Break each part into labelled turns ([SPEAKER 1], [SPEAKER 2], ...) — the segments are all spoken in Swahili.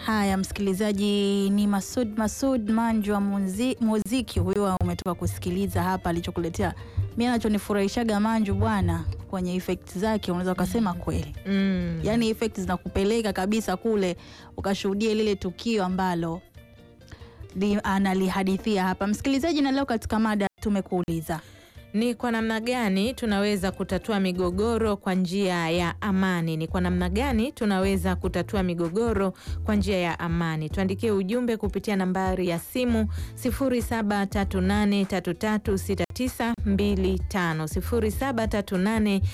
[SPEAKER 1] Haya, msikilizaji, ni Masud Masud Manjwa muzi, muziki huyo umetoka kusikiliza hapa alichokuletea. Mimi anachonifurahishaga Manju bwana, kwenye effect zake unaweza ukasema kweli
[SPEAKER 2] Mm.
[SPEAKER 1] yaani effect zinakupeleka kabisa kule ukashuhudia lile tukio ambalo li- analihadithia hapa msikilizaji. Na leo katika mada tumekuuliza
[SPEAKER 2] Ni kwa namna gani tunaweza kutatua migogoro kwa njia ya amani? Ni kwa namna gani tunaweza kutatua migogoro kwa njia ya amani? Tuandikie ujumbe kupitia nambari ya simu 0738336925,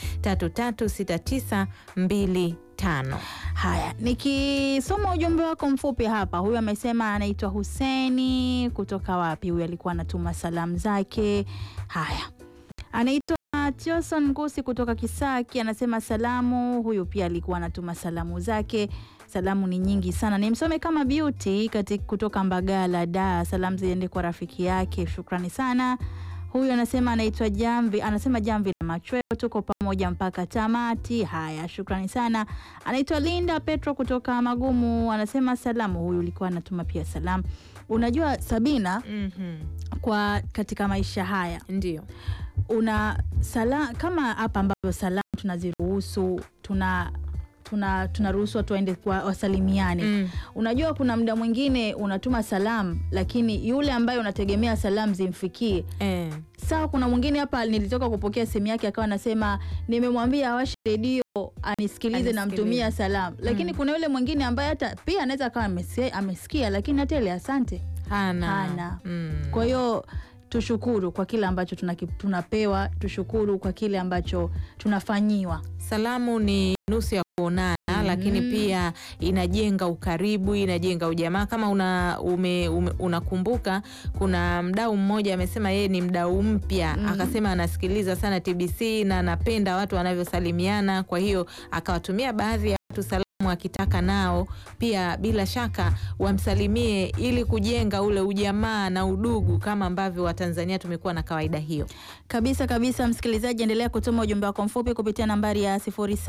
[SPEAKER 2] 0738336925.
[SPEAKER 1] Haya, nikisoma ujumbe wako mfupi hapa, huyu amesema anaitwa Huseni kutoka wapi? Huyu alikuwa anatuma salamu zake. Haya, anaitwa Tioson Ngusi kutoka Kisaki, anasema salamu. Huyu pia alikuwa anatuma salamu zake. Salamu ni nyingi sana, nimsome kama Beauty kati kutoka Mbagala da. Salamu ziende kwa rafiki yake, shukrani sana. Huyu anasema anaitwa Jamvi, anasema Jamvi la Machweo, tuko pamoja mpaka tamati. Haya, shukrani sana. Anaitwa Linda Petro kutoka Magumu, anasema salamu. Huyu ulikuwa anatuma pia salamu. Unajua Sabina,
[SPEAKER 2] Mhm.
[SPEAKER 1] kwa katika maisha haya
[SPEAKER 2] Ndio.
[SPEAKER 1] una sala, kama hapa ambavyo salamu tunaziruhusu tuna tuna tunaruhusu watu waende kwa wasalimiane
[SPEAKER 2] Mm.
[SPEAKER 1] Unajua, kuna muda mwingine unatuma salamu, lakini yule ambaye unategemea salamu zimfikie
[SPEAKER 2] Eh.
[SPEAKER 1] sawa. Kuna mwingine hapa nilitoka kupokea simu yake, akawa anasema nimemwambia awashe redio anisikilize,
[SPEAKER 2] Anisikilize.
[SPEAKER 1] namtumia salamu, lakini
[SPEAKER 2] Mm.
[SPEAKER 1] kuna yule mwingine ambaye hata pia anaweza akawa amesikia, amesikia lakini hata ile asante
[SPEAKER 2] Hana.
[SPEAKER 1] Hana.
[SPEAKER 2] Mm.
[SPEAKER 1] kwa hiyo tushukuru kwa kile ambacho tunaki- tunapewa, tushukuru kwa kile ambacho tunafanyiwa.
[SPEAKER 2] Salamu ni nusu ya kuonana
[SPEAKER 1] Mhm.
[SPEAKER 2] lakini pia inajenga ukaribu, inajenga ujamaa. Kama una ume, ume, unakumbuka kuna mdau mmoja amesema yeye ni mdau mpya
[SPEAKER 1] Mhm.
[SPEAKER 2] akasema anasikiliza sana TBC na anapenda watu wanavyosalimiana, kwa hiyo akawatumia baadhi ya watu salamu akitaka nao pia bila shaka wamsalimie ili kujenga ule ujamaa na udugu kama ambavyo Watanzania tumekuwa na kawaida hiyo.
[SPEAKER 1] Kabisa kabisa, msikilizaji, endelea kutuma ujumbe wako mfupi kupitia nambari ya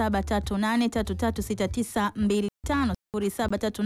[SPEAKER 1] 0738336925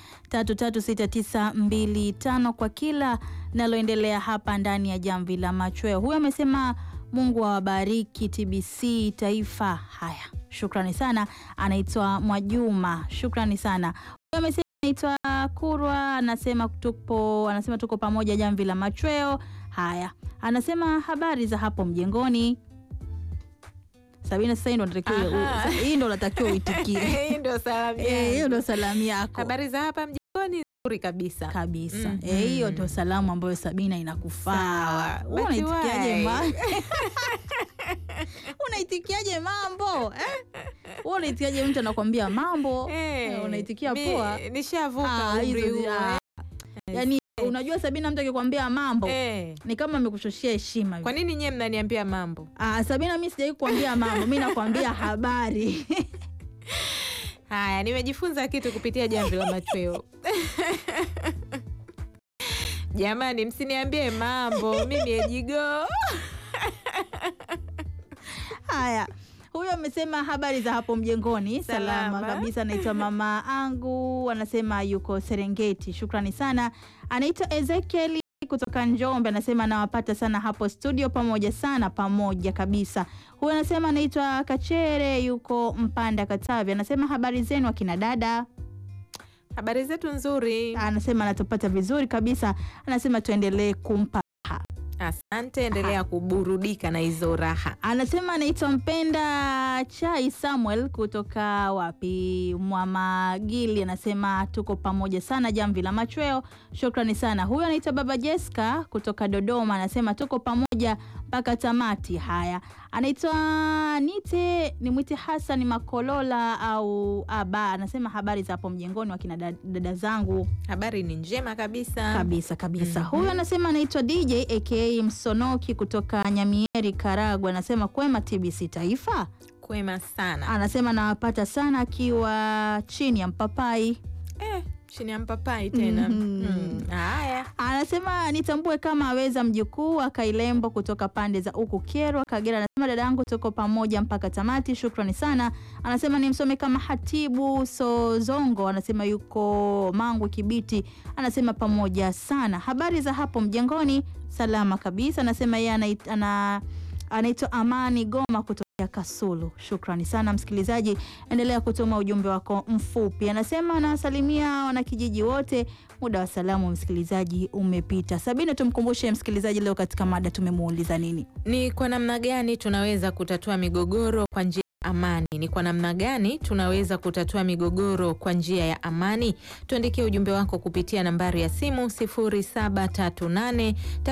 [SPEAKER 1] 0738336925 kwa kila naloendelea hapa ndani ya Jamvi la Machweo. Huyu amesema Mungu awabariki TBC Taifa. Haya, shukrani sana. Anaitwa Mwajuma, shukrani sana. Huyu amesema anaitwa Kurwa, anasema tupo, anasema tuko pamoja Jamvi la Machweo. Haya, anasema habari za hapo mjengoni. Sabina, sasa hii ndo natakiwa
[SPEAKER 2] Aha.
[SPEAKER 1] hii ndo natakiwa uitikie.
[SPEAKER 2] Hii ndio salamu
[SPEAKER 1] Eh, hiyo
[SPEAKER 2] yangu.
[SPEAKER 1] ndo salamu yako
[SPEAKER 2] Habari za hapa mjini nzuri kabisa.
[SPEAKER 1] kabisa.
[SPEAKER 2] Mhm.
[SPEAKER 1] Eh, hiyo ndo salamu ambayo Sabina inakufaa.
[SPEAKER 2] Sawa.
[SPEAKER 1] Wewe
[SPEAKER 2] But
[SPEAKER 1] Unaitikiaje
[SPEAKER 2] why?
[SPEAKER 1] mambo? Unaitikiaje mambo? Eh? Wewe unaitikiaje mtu anakwambia mambo?
[SPEAKER 2] Eh,
[SPEAKER 1] Eh, unaitikia
[SPEAKER 2] mi-
[SPEAKER 1] poa.
[SPEAKER 2] Nishavuka
[SPEAKER 1] Ah,
[SPEAKER 2] umri
[SPEAKER 1] hizo zi-
[SPEAKER 2] huo.
[SPEAKER 1] ah. Yaani unajua Sabina, mtu akikwambia mambo
[SPEAKER 2] Eh.
[SPEAKER 1] ni kama amekushushia heshima hivi.
[SPEAKER 2] Kwa nini nyie mnaniambia mambo?
[SPEAKER 1] Ah, Sabina, mimi sijai kuambia mambo, mimi nakwambia habari.
[SPEAKER 2] Haya, nimejifunza kitu kupitia Jamvi la Machweo. Jamani, msiniambie mambo, mimi ejigo.
[SPEAKER 1] Haya, huyo amesema habari za hapo mjengoni, salama,
[SPEAKER 2] Salama.
[SPEAKER 1] kabisa. Anaitwa mama angu, anasema yuko Serengeti. Shukrani sana. Anaitwa Ezekiel kutoka Njombe, anasema anawapata sana hapo studio, pamoja sana, pamoja kabisa. Huyo anasema anaitwa Kachere, yuko Mpanda, Katavi. Anasema habari zenu akina dada.
[SPEAKER 2] Habari zetu nzuri.
[SPEAKER 1] Anasema anatupata vizuri kabisa. Anasema tuendelee kumpa
[SPEAKER 2] Asante, endelea kuburudika na hizo raha.
[SPEAKER 1] Anasema anaitwa Mpenda Chai Samuel kutoka wapi, Mwamagili. Anasema tuko pamoja sana, Jamvi la Machweo. Shukrani sana. Huyo anaitwa Baba Jessica kutoka Dodoma. Anasema tuko pamoja mpaka tamati. Haya, anaitwa nite nimwite Hassan Makolola au Aba. Anasema habari za hapo mjengoni, wakina da- dada zangu
[SPEAKER 2] Habari ni njema kabisa.
[SPEAKER 1] kabisa kabisa.
[SPEAKER 2] Mhm.
[SPEAKER 1] Huyu anasema anaitwa DJ aka Msonoki kutoka Nyamieri, Karagwe. Anasema kwema TBC Taifa.
[SPEAKER 2] Kwema sana.
[SPEAKER 1] Anasema anawapata sana akiwa chini ya mpapai.
[SPEAKER 2] Eh, chini ya mpapai tena.
[SPEAKER 1] Mhm.
[SPEAKER 2] Mm, Haya,
[SPEAKER 1] Anasema nitambue kama aweza mjukuu wa Kailembo kutoka pande za huku Kyerwa, Kagera. Anasema dada yangu, tuko pamoja mpaka tamati, shukrani sana. Anasema nimsome kama Hatibu Sozongo, anasema yuko Mangwe Kibiti, anasema pamoja sana. Habari za hapo mjengoni? Salama kabisa. Anasema yeye anait- ana anaitwa Amani Goma kutokea Kasulu. Shukrani sana msikilizaji, endelea kutuma ujumbe wako mfupi. Anasema anawasalimia wanakijiji wote. Muda wa salamu msikilizaji umepita. Sabina, tumkumbushe msikilizaji leo katika mada tumemuuliza nini?
[SPEAKER 2] ni kwa namna gani tunaweza kutatua migogoro kwa njia ya amani? Ni kwa namna gani tunaweza kutatua migogoro kwa njia ya amani? Tuandikie ujumbe wako kupitia nambari ya simu 0738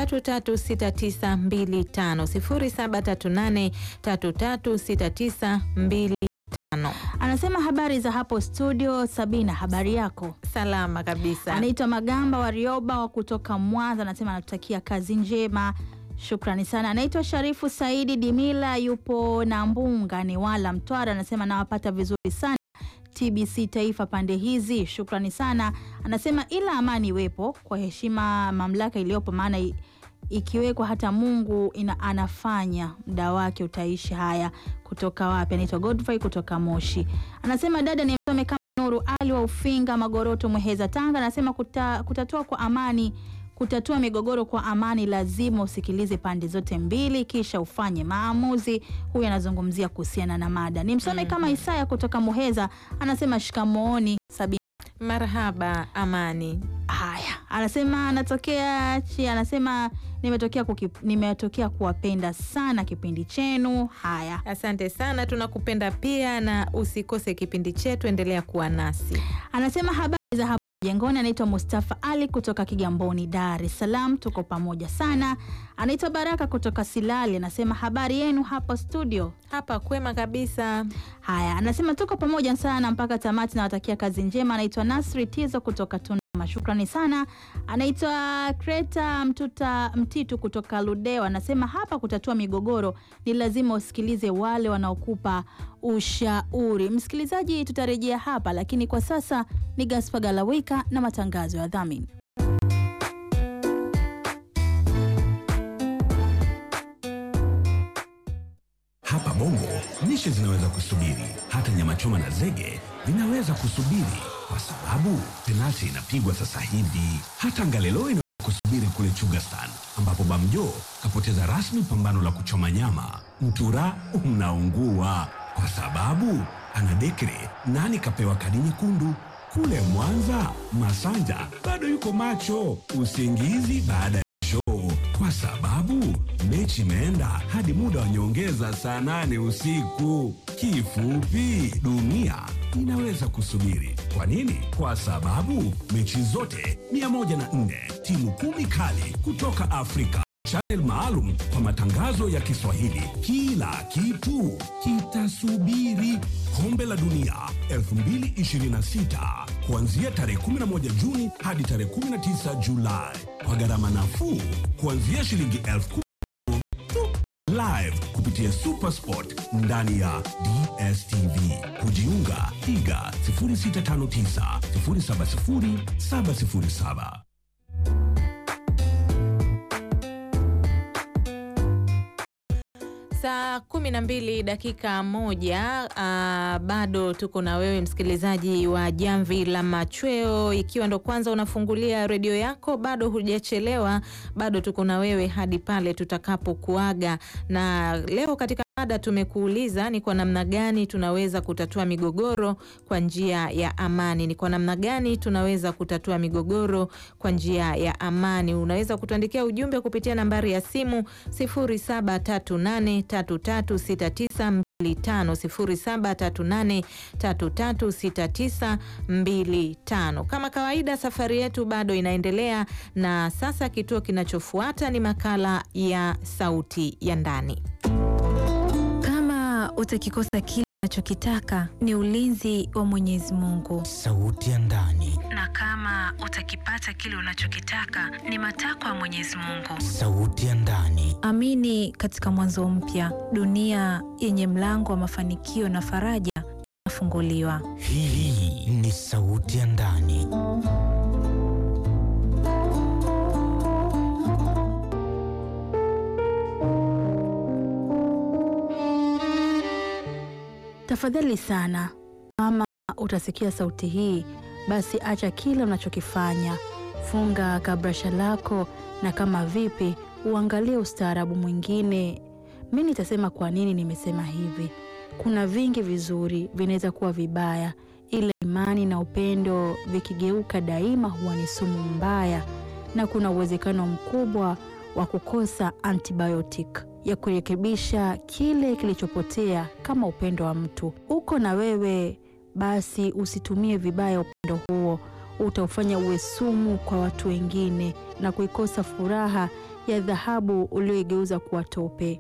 [SPEAKER 2] 336925 0738 336925.
[SPEAKER 1] Anasema habari za hapo studio. Sabina, habari yako?
[SPEAKER 2] Salama kabisa.
[SPEAKER 1] Anaitwa Magamba Warioba wa kutoka Mwanza, anasema anatutakia kazi njema. Shukrani sana. Anaitwa Sharifu Saidi Dimila, yupo na Mbunga ni wala Mtwara, anasema nawapata vizuri sana TBC Taifa pande hizi. Shukrani sana. Anasema ila amani iwepo kwa heshima mamlaka iliyopo, maana i- ikiwekwa hata Mungu ina, anafanya muda wake utaishi. Haya, kutoka wapi? Anaitwa Godfrey kutoka Moshi, anasema dada ni msome kama Nuru Ali wa Ufinga Magoroto Muheza Tanga, anasema kuta, kutatua kwa amani kutatua migogoro kwa amani lazima usikilize pande zote mbili kisha ufanye maamuzi. Huyu anazungumzia kuhusiana na mada. Ni msome kama Isaya kutoka Muheza, anasema shikamooni Sabina.
[SPEAKER 2] Marhaba Amani.
[SPEAKER 1] Haya, anasema anatokea chi, anasema nimetokea kuki, nimetokea kuwapenda sana kipindi chenu. Haya,
[SPEAKER 2] Asante sana, tunakupenda pia, na usikose kipindi chetu, endelea kuwa nasi.
[SPEAKER 1] anasema habari za hapo jengoni. Anaitwa Mustafa Ali kutoka Kigamboni, Dar es Salaam. Tuko pamoja sana. Anaitwa Baraka kutoka Silali, anasema habari yenu hapo studio.
[SPEAKER 2] Hapa kwema kabisa.
[SPEAKER 1] Haya, anasema tuko pamoja sana mpaka tamati, nawatakia kazi njema. Anaitwa Nasri Tizo kutoka Tunduma, shukrani sana. Anaitwa Kreta Mtuta Mtitu kutoka Ludewa, anasema hapa kutatua migogoro ni lazima usikilize wale wanaokupa ushauri. Msikilizaji, tutarejea hapa, lakini kwa sasa ni Gaspar Galawika na matangazo ya dhamini.
[SPEAKER 3] Hapa Bongo lishe zinaweza kusubiri, hata nyama choma na zege vinaweza kusubiri, kwa sababu penalti inapigwa sasa hivi. Hata Ngalelo inaweza kusubiri kule Chugastan, ambapo Bamjo kapoteza rasmi pambano la kuchoma nyama. Mtura unaungua kwa sababu ana dekre nani kapewa kadi nyekundu. Kule Mwanza, Masanja bado yuko macho, usingizi baada ya show kwa sababu mechi imeenda hadi muda wa nyongeza saa nane usiku. Kifupi, dunia inaweza kusubiri. Kwa nini? Kwa sababu mechi zote 104 timu kumi kali kutoka Afrika channel maalum kwa matangazo ya Kiswahili. Kila kitu kitasubiri. Kombe la Dunia 2026 kuanzia tarehe 11 Juni hadi tarehe 19 Julai kwa gharama nafuu kuanzia shilingi elfu kumi tu live kupitia Supersport ndani ya DSTV. Kujiunga piga 0659 070 707.
[SPEAKER 2] Saa kumi na mbili dakika moja. ah, bado tuko na wewe msikilizaji wa Jamvi la Machweo. Ikiwa ndo kwanza unafungulia redio yako, bado hujachelewa, bado tuko na wewe hadi pale tutakapokuaga. Na leo katika mada tumekuuliza ni kwa namna gani tunaweza kutatua migogoro kwa njia ya amani. Ni kwa namna gani tunaweza kutatua migogoro kwa njia ya amani? Unaweza kutuandikia ujumbe kupitia nambari ya simu 0738336925 0738336925. Kama kawaida, safari yetu bado inaendelea, na sasa kituo kinachofuata ni makala ya Sauti ya Ndani.
[SPEAKER 4] Kama utakikosa kile unachokitaka ni ulinzi wa Mwenyezi Mungu,
[SPEAKER 5] Sauti ya ndani,
[SPEAKER 4] na kama utakipata kile unachokitaka ni matakwa ya Mwenyezi Mungu.
[SPEAKER 5] sauti ya ndani,
[SPEAKER 4] Amini katika mwanzo mpya, dunia yenye mlango wa mafanikio na faraja
[SPEAKER 2] imefunguliwa.
[SPEAKER 5] Hii ni sauti ya ndani.
[SPEAKER 1] Tafadhali sana, kama utasikia sauti hii, basi acha kile unachokifanya, funga kabrasha lako, na kama vipi, uangalie ustaarabu mwingine. Mi nitasema kwa nini nimesema hivi. Kuna vingi vizuri vinaweza kuwa vibaya, ila imani na upendo vikigeuka daima huwa ni sumu mbaya, na kuna uwezekano mkubwa wa kukosa antibiotic ya kurekebisha kile kilichopotea kama upendo wa mtu uko na wewe, basi usitumie vibaya upendo huo, utaufanya uwe sumu kwa watu wengine na kuikosa furaha ya dhahabu ulioigeuza kuwa tope.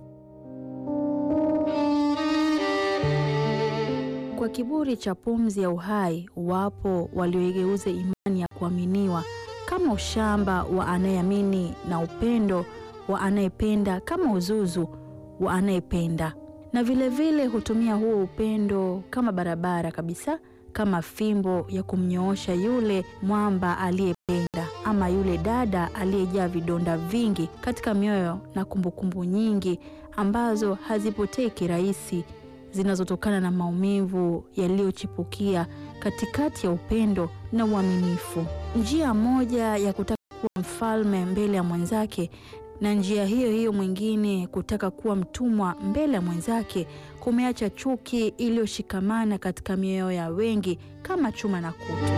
[SPEAKER 1] Kwa kiburi cha pumzi ya uhai, wapo walioigeuza imani ya kuaminiwa kama ushamba wa anayeamini na upendo wa anayependa kama uzuzu wa anayependa, na vilevile vile hutumia huo upendo kama barabara kabisa, kama fimbo ya kumnyoosha yule mwamba aliyependa, ama yule dada aliyejaa vidonda vingi katika mioyo na kumbukumbu nyingi ambazo hazipotei kirahisi, zinazotokana na maumivu yaliyochipukia katikati ya upendo na uaminifu. Njia moja ya kutaka kuwa mfalme mbele ya mwenzake na njia hiyo hiyo mwingine kutaka kuwa mtumwa mbele ya mwenzake kumeacha chuki iliyoshikamana katika mioyo ya wengi kama chuma na kutu.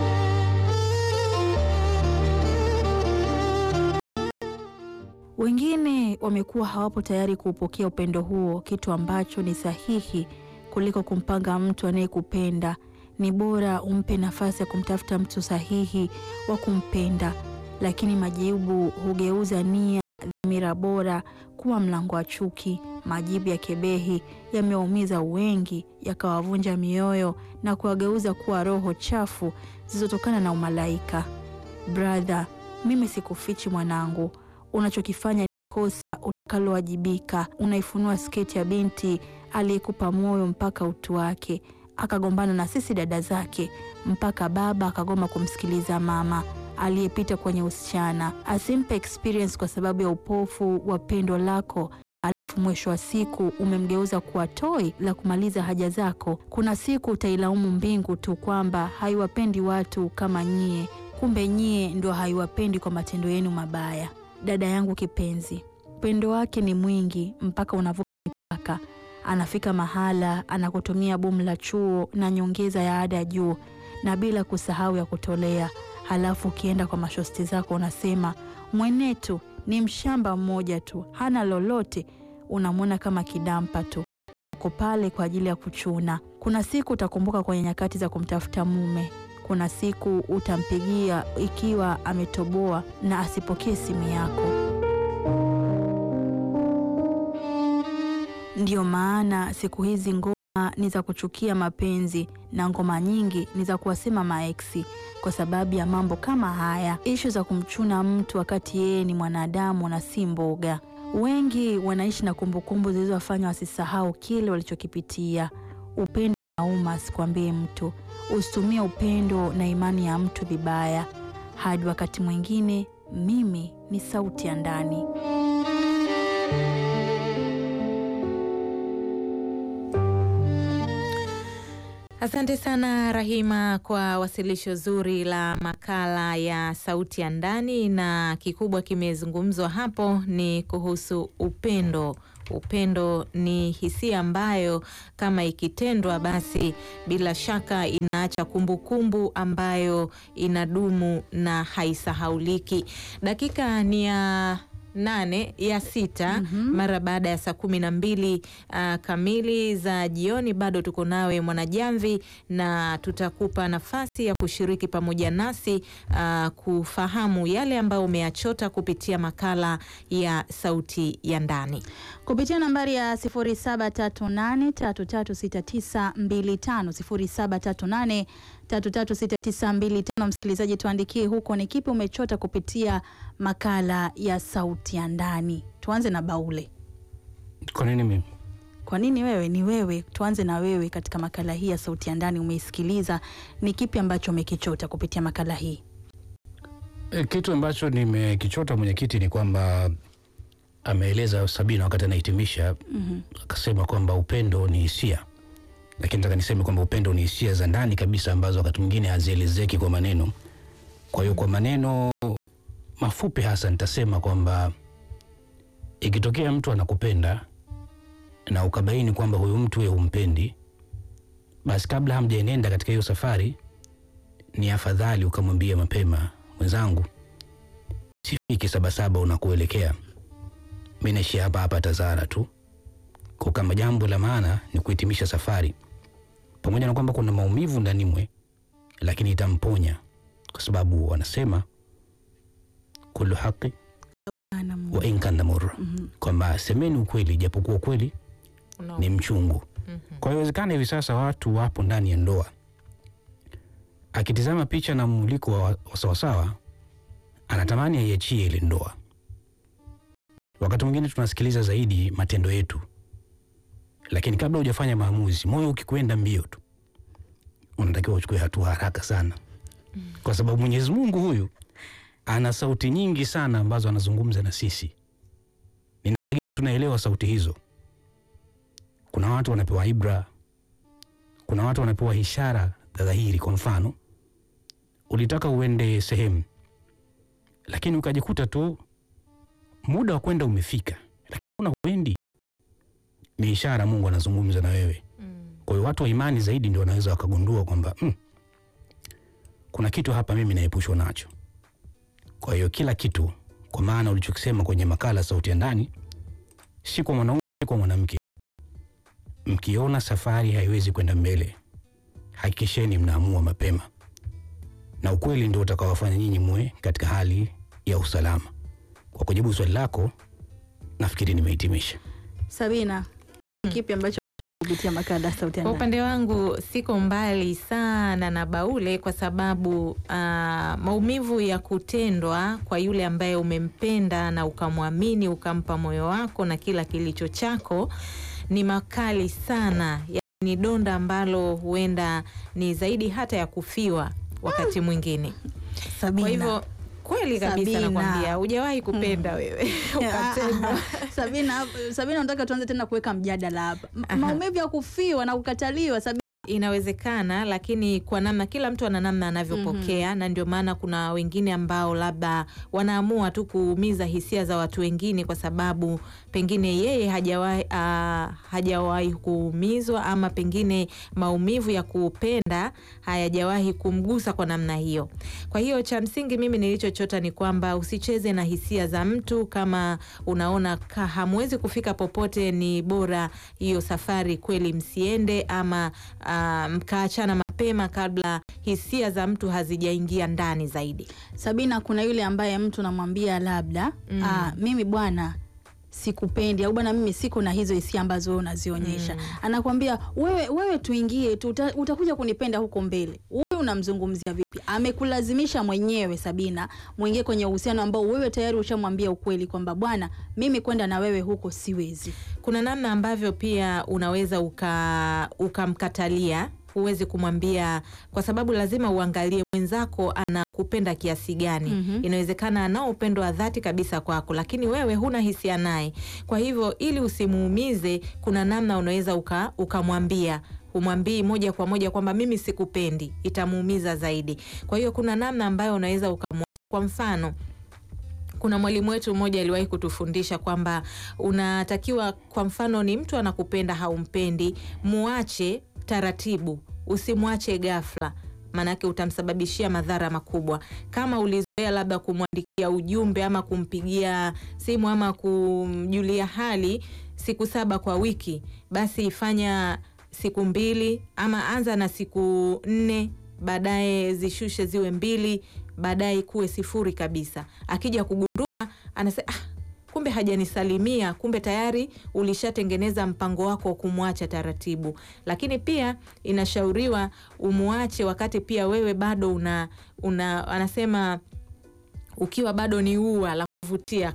[SPEAKER 1] Wengine wamekuwa hawapo tayari kuupokea upendo huo, kitu ambacho ni sahihi kuliko kumpanga mtu anayekupenda. Ni bora umpe nafasi ya kumtafuta mtu sahihi wa kumpenda, lakini majibu hugeuza nia dhamira bora kuwa mlango wa chuki. Majibu ya kebehi yamewaumiza wengi, yakawavunja mioyo na kuwageuza kuwa roho chafu zilizotokana na umalaika. Brother, mimi sikufichi mwanangu, unachokifanya ni kosa utakalowajibika. Unaifunua sketi ya binti aliyekupa moyo mpaka utu wake, akagombana na sisi dada zake, mpaka baba akagoma kumsikiliza mama aliyepita kwenye usichana asimpe experience kwa sababu ya upofu wa pendo lako, alafu mwisho wa siku umemgeuza kuwa toi la kumaliza haja zako. Kuna siku utailaumu mbingu tu kwamba haiwapendi watu kama nyie, kumbe nyie ndio haiwapendi kwa matendo yenu mabaya. Dada yangu kipenzi, upendo wake ni mwingi mpaka unavuka mipaka. Anafika mahala anakutumia bomu la chuo na nyongeza ya ada ya juu na bila kusahau ya kutolea Halafu ukienda kwa mashosti zako unasema mwenetu ni mshamba mmoja tu, hana lolote. Unamwona kama kidampa tu, uko pale kwa ajili ya kuchuna. Kuna siku utakumbuka kwenye nyakati za kumtafuta mume. Kuna siku utampigia ikiwa ametoboa na asipokee simu yako. Ndiyo maana siku hizi ngoma ni za kuchukia mapenzi na ngoma nyingi ni za kuwasema maeksi kwa sababu ya mambo kama haya, ishu za kumchuna mtu wakati yeye ni mwanadamu na si mboga. Wengi wanaishi na kumbukumbu zilizowafanya wasisahau kile walichokipitia. Upendo nauma, sikwambie mtu. Usitumie upendo na imani ya mtu vibaya. Hadi wakati mwingine, mimi ni sauti ya ndani.
[SPEAKER 2] Asante sana Rahima kwa wasilisho zuri la makala ya sauti ya ndani, na kikubwa kimezungumzwa hapo ni kuhusu upendo. Upendo ni hisia ambayo kama ikitendwa, basi bila shaka inaacha kumbukumbu ambayo inadumu na haisahauliki. Dakika ni ya nane ya sita mara baada ya saa kumi na mbili uh, kamili za jioni. Bado tuko nawe Mwanajamvi, na tutakupa nafasi ya kushiriki pamoja nasi uh, kufahamu yale ambayo umeyachota kupitia makala ya sauti ya ndani
[SPEAKER 1] kupitia nambari ya 0738336925 0738336925. Msikilizaji, tuandikie huko ni kipi umechota kupitia makala ya sauti ya ndani. Tuanze na Baule.
[SPEAKER 6] Kwa nini mimi?
[SPEAKER 1] Kwa nini wewe? Ni wewe. Tuanze na wewe katika makala hii ya Sauti ya Ndani. Umeisikiliza, ni kipi ambacho umekichota kupitia makala hii?
[SPEAKER 6] E, kitu ambacho nimekichota mwenyekiti ni kwamba ameeleza Sabina wakati anahitimisha
[SPEAKER 1] Mhm.
[SPEAKER 6] akasema kwamba upendo ni hisia, lakini nataka niseme kwamba upendo ni hisia za ndani kabisa ambazo wakati mwingine hazielezeki kwa maneno. Kwa hiyo kwa maneno mafupi hasa nitasema kwamba ikitokea mtu anakupenda na ukabaini kwamba huyu mtu wewe humpendi, basi kabla hamjaenenda katika hiyo safari, ni afadhali ukamwambia mapema, mwenzangu, sifiki Sabasaba unakuelekea, mi naishia hapa hapa Tazara tu kwa kama jambo la maana ni kuhitimisha safari, pamoja na kwamba kuna maumivu ndani mwe, lakini itamponya kwa sababu wanasema kullu haqi
[SPEAKER 1] Ana Mungu.
[SPEAKER 6] wa in kana murra,
[SPEAKER 1] Mhm.
[SPEAKER 6] kwamba semeni ukweli japokuwa ukweli
[SPEAKER 2] No.
[SPEAKER 6] ni mchungu.
[SPEAKER 2] Mhm.
[SPEAKER 6] Kwa hiyo inawezekana hivi sasa watu wapo ndani ya ndoa, akitizama picha na mmuliko wa wa sawasawa, anatamani aiachie ile ndoa. Wakati mwingine tunasikiliza zaidi matendo yetu, lakini kabla hujafanya maamuzi, moyo ukikwenda mbio tu, unatakiwa uchukue hatua haraka sana, kwa sababu Mwenyezi Mungu huyu ana sauti nyingi sana ambazo anazungumza na sisi. Ni tunaelewa sauti hizo kuna watu wanapewa ibra, kuna watu wanapewa ishara za dhahiri. Kwa mfano, ulitaka uende sehemu, lakini ukajikuta tu muda wa kwenda umefika, lakini una huendi. Ni ishara Mungu anazungumza na wewe.
[SPEAKER 2] Mm.
[SPEAKER 6] Kwa hiyo watu wa imani zaidi ndio wanaweza wakagundua kwamba mm, kuna kitu hapa mimi naepushwa nacho. Kwa hiyo kila kitu, kwa maana ulichokisema kwenye makala Sauti ya Ndani, si kwa mwanaume, si kwa mwanamke mkiona safari haiwezi kwenda mbele, hakikisheni mnaamua mapema, na ukweli ndio utakaowafanya nyinyi muwe katika hali ya usalama. Kwa kujibu swali lako, nafikiri nimehitimisha.
[SPEAKER 1] Sabina, kipi ambacho kupitia makala ya Sauti ya
[SPEAKER 2] Kwa
[SPEAKER 1] Ndani?
[SPEAKER 2] upande wangu siko mbali sana na Baule kwa sababu ah, maumivu ya kutendwa kwa yule ambaye umempenda na ukamwamini ukampa moyo wako na kila kilicho chako ni makali sana, ya, ni donda ambalo huenda ni zaidi hata ya kufiwa wakati mwingine.
[SPEAKER 1] Sabina.
[SPEAKER 2] Kwa hivyo kweli kabisa
[SPEAKER 1] Sabina.
[SPEAKER 2] nakwambia, hujawahi kupenda wewe ukatendwa.
[SPEAKER 1] Sabina, Sabina, nataka tuanze tena kuweka mjadala hapa. M-
[SPEAKER 2] Aha.
[SPEAKER 1] Maumivu ya kufiwa na kukataliwa. Sabina,
[SPEAKER 2] Inawezekana, lakini kwa namna, kila mtu ana namna anavyopokea na ndio maana kuna wengine ambao labda wanaamua tu kuumiza hisia za watu wengine kwa sababu pengine yeye hajawahi ah, hajawahi kuumizwa ama pengine maumivu ya kupenda hayajawahi kumgusa kwa namna hiyo. Kwa hiyo cha msingi mimi nilichochota ni kwamba usicheze na hisia za mtu. Kama unaona ka hamwezi kufika popote, ni bora hiyo safari kweli msiende, ama ah, mkaachana mapema kabla hisia za mtu hazijaingia ndani zaidi.
[SPEAKER 1] Sabina, kuna yule ambaye mtu namwambia labda
[SPEAKER 2] Mm.
[SPEAKER 1] ah, mimi bwana sikupendi au bwana mimi siko na hizo hisia ambazo wewe unazionyesha. Anakwambia wewe, wewe tuingie tu, uta, utakuja kunipenda huko mbele. Wewe unamzungumzia vipi? Amekulazimisha mwenyewe Sabina, mwingie kwenye uhusiano ambao wewe tayari ushamwambia ukweli kwamba bwana, mimi kwenda na wewe huko siwezi.
[SPEAKER 2] Kuna namna ambavyo pia unaweza uka ukamkatalia huwezi kumwambia kwa sababu lazima uangalie mwenzako anakupenda kiasi gani.
[SPEAKER 1] Mhm.
[SPEAKER 2] Inawezekana anao upendo wa dhati kabisa kwako, lakini wewe huna hisia naye. Kwa hivyo ili usimuumize, kuna namna unaweza uka ukamwambia humwambii moja kwa moja kwamba mimi sikupendi, itamuumiza zaidi. Kwa hiyo kuna namna ambayo unaweza ukamwa, kwa mfano kuna mwalimu wetu mmoja aliwahi kutufundisha kwamba unatakiwa, kwa mfano, ni mtu anakupenda, haumpendi, muache taratibu, usimwache ghafla, maanake utamsababishia madhara makubwa. Kama ulizoea labda kumwandikia ujumbe ama kumpigia simu ama kumjulia hali siku saba kwa wiki, basi ifanya siku mbili ama anza na siku nne baadaye zishushe ziwe mbili, baadaye kuwe sifuri kabisa. Akija kugundua anasema ah, kumbe hajanisalimia, kumbe tayari ulishatengeneza mpango wako wa kumwacha taratibu. Lakini pia inashauriwa umwache wakati pia wewe bado una, una anasema ukiwa bado ni ua la kuvutia kama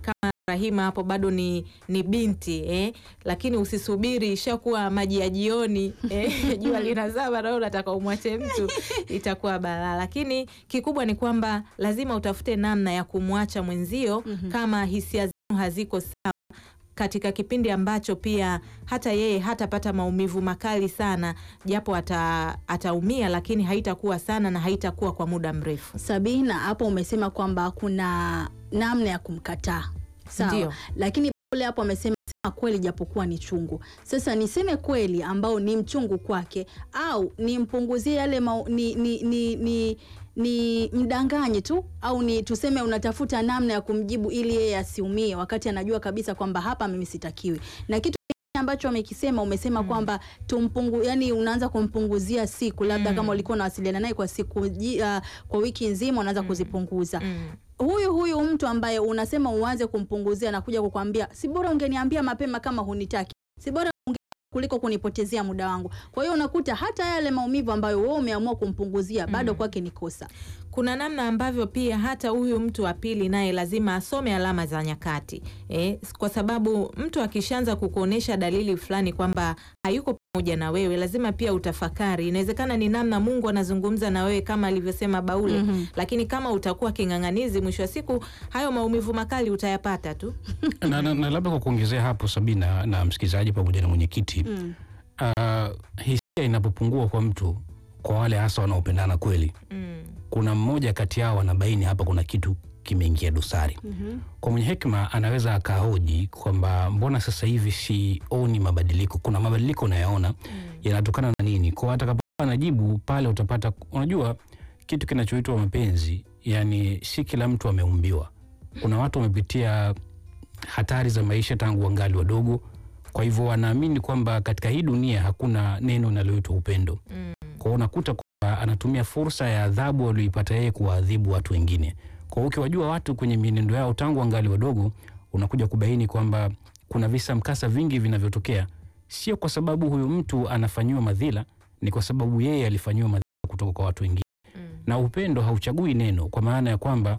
[SPEAKER 2] Rahima hapo bado ni, ni binti eh, lakini usisubiri ishakuwa maji ya jioni eh, jua linazama na wewe unataka umwache mtu, itakuwa balaa. Lakini kikubwa ni kwamba lazima utafute namna ya kumwacha mwenzio kama hisia zenu haziko sawa katika kipindi ambacho pia hata yeye hatapata maumivu makali sana, japo ata, ataumia lakini haitakuwa sana na haitakuwa kwa muda mrefu.
[SPEAKER 1] Sabina, hapo umesema kwamba kuna namna ya kumkataa sawa,
[SPEAKER 2] Ndio.
[SPEAKER 1] lakini pale hapo amesema sema kweli japokuwa ni chungu. Sasa niseme kweli ambao ni mchungu kwake, au nimpunguzie yale mau, ni, ni, ni, ni, ni mdanganye tu, au ni tuseme unatafuta namna ya kumjibu ili yeye asiumie, wakati anajua kabisa kwamba hapa mimi sitakiwi na kitu kingine ambacho amekisema umesema kwamba tumpungu, yani unaanza kumpunguzia siku labda
[SPEAKER 2] Mm.
[SPEAKER 1] kama ulikuwa unawasiliana naye kwa siku ji- ah, kwa wiki nzima unaanza kuzipunguza
[SPEAKER 2] Mm.
[SPEAKER 1] huyu huyu mtu ambaye unasema uanze kumpunguzia na kuja kukwambia si bora ungeniambia mapema kama hunitaki, si bora unge kuliko kunipotezea muda wangu. Kwa hiyo unakuta hata yale maumivu ambayo wewe umeamua kumpunguzia bado kwake ni kosa.
[SPEAKER 2] kuna namna ambavyo pia hata huyu mtu wa pili naye lazima asome alama za nyakati eh, kwa sababu mtu akishaanza kukuonyesha dalili fulani kwamba hayuko pamoja na wewe, lazima pia utafakari. Inawezekana ni namna Mungu anazungumza na wewe kama alivyosema Baule,
[SPEAKER 1] Mhm.
[SPEAKER 2] lakini kama utakuwa king'ang'anizi, mwisho wa siku hayo maumivu makali utayapata tu.
[SPEAKER 6] na, na, na labda kwa kuongezea hapo Sabina na msikilizaji pamoja na mwenyekiti
[SPEAKER 1] Mm.
[SPEAKER 6] uh, hisia inapopungua kwa mtu, kwa wale hasa wanaopendana kweli,
[SPEAKER 2] Mm.
[SPEAKER 6] kuna mmoja kati yao anabaini hapa kuna kitu kimeingia dosari.
[SPEAKER 1] Mhm.
[SPEAKER 6] Kwa mwenye hekima anaweza akahoji kwamba mbona sasa hivi sioni mabadiliko? Kuna mabadiliko unayaona yanatokana na nini? Kwa atakapokuwa anajibu pale, utapata unajua kitu kinachoitwa mapenzi, yani si kila mtu ameumbiwa. Kuna watu wamepitia hatari za maisha tangu wangali wadogo, kwa hivyo wanaamini kwamba katika hii dunia hakuna neno linaloitwa upendo. Kwa hiyo unakuta kwamba anatumia fursa ya adhabu walioipata yeye kuwaadhibu watu wengine. Kwa hiyo ukiwajua watu kwenye mienendo yao tangu wangali wadogo, unakuja kubaini kwamba kuna visa mkasa vingi vinavyotokea, sio kwa sababu huyu mtu anafanyiwa madhila, ni kwa sababu yeye alifanyiwa madhila kutoka kwa watu wengine. Na upendo hauchagui neno, kwa maana ya kwamba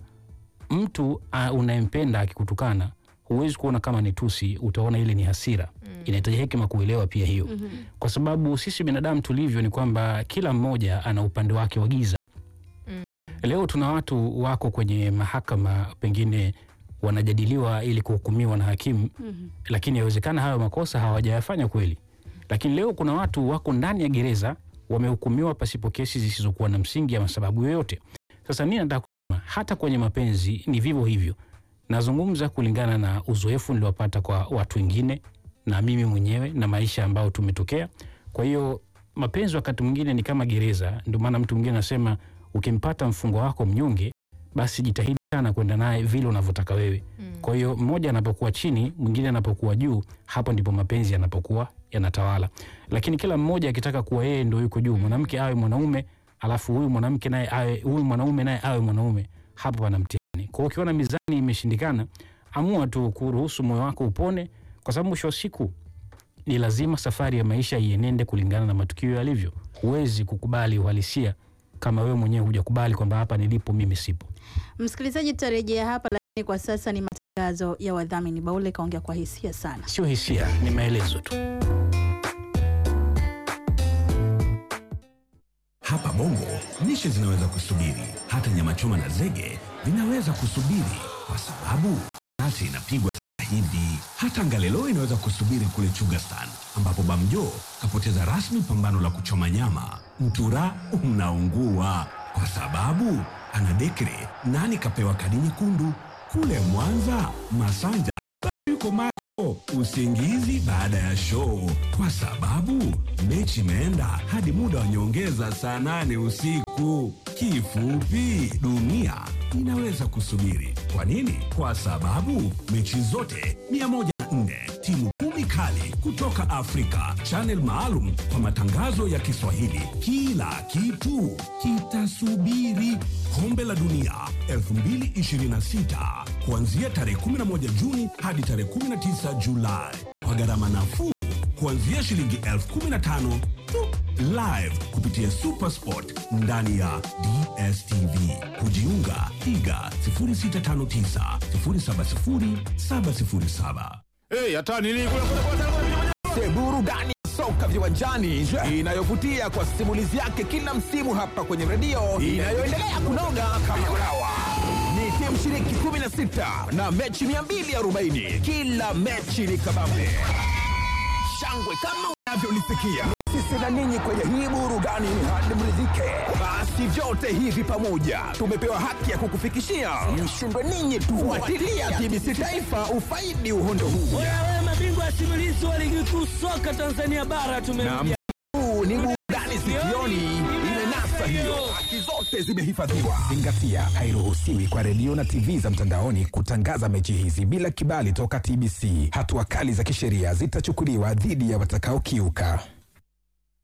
[SPEAKER 6] mtu ah, unayempenda akikutukana huwezi kuona kama ni tusi, utaona ile ni hasira. Inahitaji hekima kuelewa pia hiyo, kwa sababu sisi binadamu tulivyo ni kwamba kila mmoja ana upande wake wa giza. Leo tuna watu wako kwenye mahakama, pengine wanajadiliwa ili kuhukumiwa na hakimu, lakini yawezekana hayo makosa hawajayafanya kweli. Lakini leo kuna watu wako ndani ya gereza wamehukumiwa pasipo kesi zisizokuwa na msingi ama sababu yoyote. Sasa nini nataka kusema, hata kwenye mapenzi ni vivyo hivyo. Nazungumza kulingana na uzoefu niliopata kwa watu wengine na mimi mwenyewe na maisha ambayo tumetokea. Kwa hiyo mapenzi wakati mwingine ni kama gereza. Ndio maana mtu mwingine anasema ukimpata mfungwa wako mnyonge, basi jitahidi sana kwenda naye vile unavyotaka wewe. Kwa hiyo mmoja anapokuwa chini, mwingine anapokuwa juu, hapo ndipo mapenzi yanapokuwa yanatawala. Lakini kila mmoja akitaka kuwa yeye ndio yuko juu, mwanamke awe mwanaume, alafu huyu mwanamke naye awe huyu mwanaume naye awe mwanaume, hapo pana mtihani. Kwa hiyo ukiona mizani imeshindikana, amua tu kuruhusu moyo wako upone, kwa sababu mwisho wa siku ni lazima safari ya maisha ienende kulingana na matukio yalivyo. Huwezi kukubali uhalisia kama wewe mwenyewe hujakubali kwamba hapa nilipo mimi sipo.
[SPEAKER 1] Msikilizaji, tutarejea hapa, lakini kwa sasa ni matangazo ya wadhamini. Baule kaongea kwa hisia sana.
[SPEAKER 6] Sio hisia, ni maelezo tu.
[SPEAKER 3] Hapa Bongo lishe zinaweza kusubiri, hata nyama choma na zege vinaweza kusubiri, kwa sababu nasi inapigwa sasa hivi. Hata ngalelo inaweza kusubiri kule Chugastan, ambapo Bamjo kapoteza rasmi pambano la kuchoma nyama. Mtura unaungua kwa sababu ana dekre nani kapewa kadi nyekundu. Kule Mwanza, Masanja yuko macho usingizi baada ya show, kwa sababu mechi imeenda hadi muda wa nyongeza saa nane usiku. Kifupi, dunia inaweza kusubiri. Kwa nini? Kwa sababu mechi zote 104 timu kumi kali kutoka Afrika, channel maalum kwa matangazo ya Kiswahili. Kila kitu kitasubiri. Kombe la Dunia 2026 kuanzia tarehe 11 Juni hadi tarehe 19 Julai kwa gharama nafuu kuanzia shilingi elfu kumi na tano tu live kupitia Supersport ndani ya DSTV. Kujiunga piga 0659 070 707.
[SPEAKER 7] Hey, hata nini kule kule kule kule burudani ya soka viwanjani inayovutia kwa simulizi yake kila msimu hapa kwenye redio inayoendelea kunoga kama ulawa. Ni timu shiriki 16 na mechi 240. Kila mechi ni kabambe shangwe kama unavyolisikia. Sisi na ninyi kwenye hii burudani ni hadi mridhike. Basi vyote hivi pamoja tumepewa haki ya kukufikishia. Mshindwe ninyi tu. Fuatilia TBC Taifa ufaidi uhondo huu.
[SPEAKER 8] Wewe mabingwa simulizi wa ligi kuu soka Tanzania bara
[SPEAKER 7] Na
[SPEAKER 8] tumemjia.
[SPEAKER 7] huu ni burudani sikioni, imenasa hiyo, haki zote zimehifadhiwa. Zingatia, hairuhusiwi kwa redio na TV za mtandaoni kutangaza mechi hizi bila kibali toka TBC. Hatua kali za kisheria zitachukuliwa dhidi ya watakaokiuka.